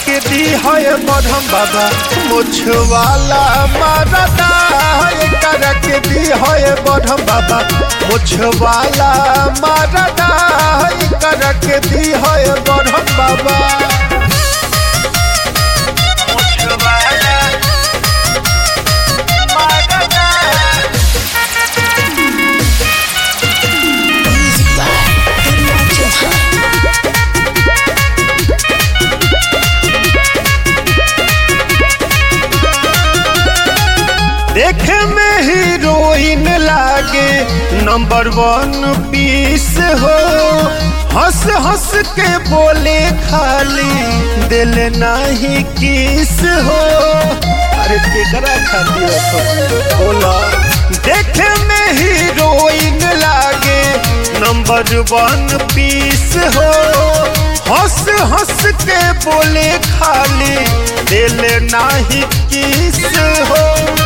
के दी है बढ़म बाबा मुछवाला मारदा कर के दी है बढ़म बाबा मुछवाला मारदा कर के दी है बढ़म बाबा मुछवाला मारदा Music by Karan Johan. देखे में हीरोइन लागे नंबर वन पीस हो हंस हंस के बोले खाली दिल नाही किस हो अरे केकरा खातिर रखो बोला देखे में हीरोइन लागे नंबर वन पीस हो हंस हंस के बोले खाली दिल नाही किस हो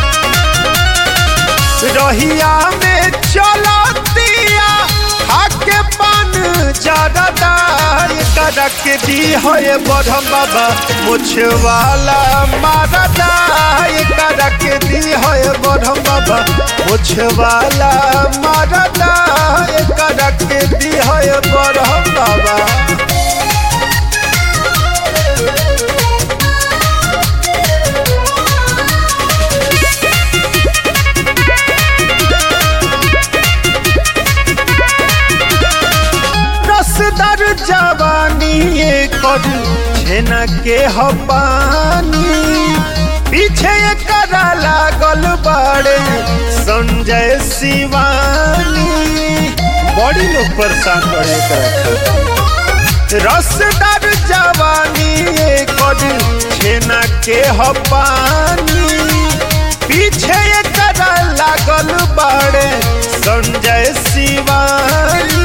रहिया में चलतिया आके पान जरदा करक दी है बढ़म बाबा मुछवाला मारदा करक दी है बढ़म बाबा मुछवाला मारदा करक दी है बढ़म बाबा रसदार जवानी कर छेना के हपानी पीछे करा लागल बाड़े संजय शिवानी बड़ी लोग परेशान करे कर रसदार जवानी कर छेना के हपानी पीछे करा लागल बाड़े संजय शिवानी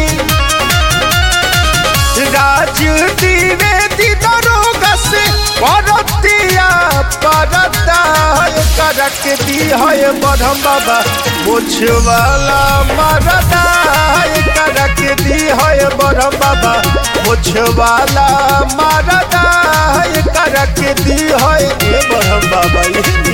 राज द्विवेदी दरोगा से परतिया परता करक दी है बढ़म बाबा मुछवाला मरदा करक दी है बढ़म बाबा मुछवाला मरदा करक दी है बढ़म बाबा